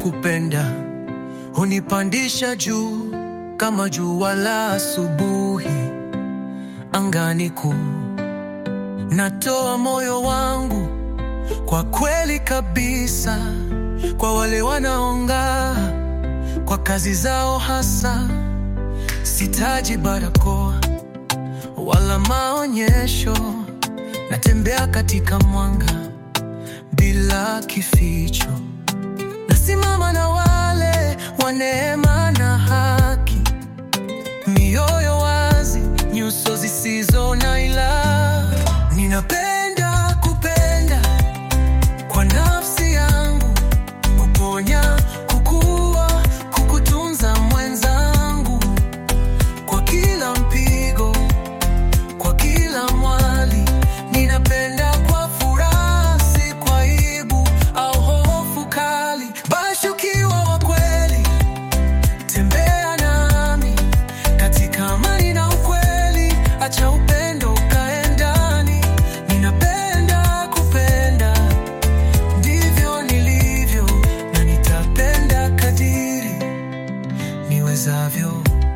kupenda hunipandisha juu kama jua la asubuhi angani kuu. Natoa moyo wangu kwa kweli kabisa kwa wale wanaong'aa kwa kazi zao hasa. Sitaji barakoa wala maonyesho, natembea katika mwanga bila kificho. Nasimama na wale wa neema na haki, mioyo wazi, nyuso zisizo na ila. Ninapenda kupenda kwa nafsi yangu, kuponya, kukua, kukutunza mwenzangu, kwa kila mpigo, kwa kila mwali. Ninapenda kwa furaha, si kwa aibu au hofu kali. Basi ukiwa wa kweli, tembea nami katika amani na ukweli, acha upendo ukae ndani. Ninapenda kupenda, ndivyo nilivyo, na nitapenda kadiri niwezavyo.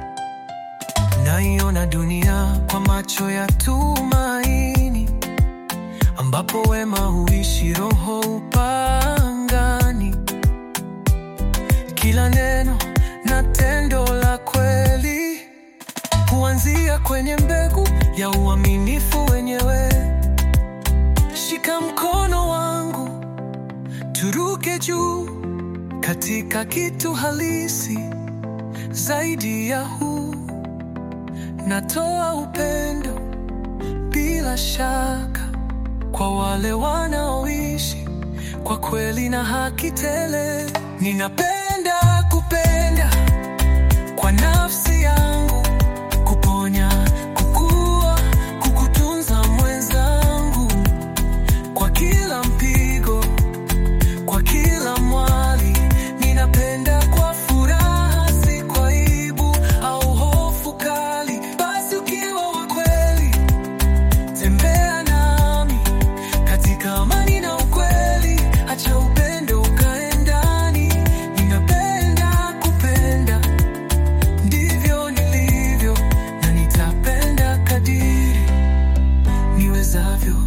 Naiona dunia kwa macho ya tumaini, ambapo wema huishi, roho upangani. Kila neno na tendo la kweli huanzia kwenye mbegu ya uaminifu wenyewe. Shika mkono wangu, turuke juu katika kitu halisi zaidi ya huu. Natoa upendo bila shaka kwa wale wanaoishi kwa kweli na haki tele. Ninapenda kupenda kwa nafsi yangu, kuponya, kukua, kukutunza mwenzangu, kwa kila mpigo, kwa kila mwali. Ninapenda kwa furaha, si kwa aibu au hofu kali. Basi ukiwa wa kweli, tembea nami katika amani na ukweli, acha upendo ukae ndani. Ninapenda kupenda, ndivyo nilivyo, na nitapenda kadiri niwezavyo.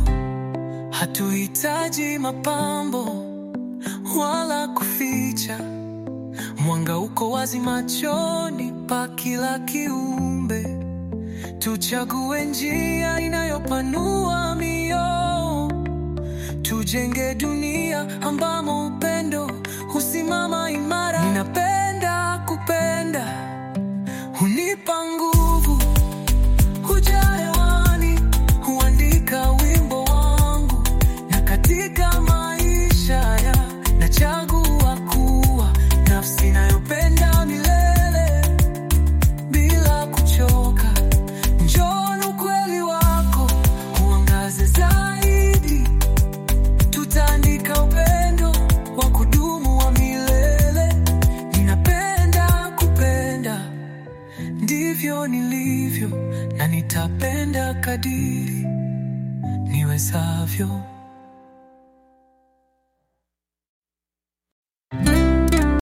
Hatuhitaji mapambo wala kuficha, mwanga uko wazi machoni pa kila kiumbe. Tuchague njia inayopanua mioyo, tujenge dunia ambamo upendo husimama imara. Ninapenda kupenda, hunipa nguvu, hujaa hewani, huandika wimbo wangu, na katika maisha ya nachagua kuwa nafsi inayopenda milele bila kuchoka. Njoo na ukweli wako uangaze zaidi, tutaandika upendo wa kudumu wa milele. Ninapenda kupenda, ndivyo nilivyo, na nitapenda kadiri niwezavyo.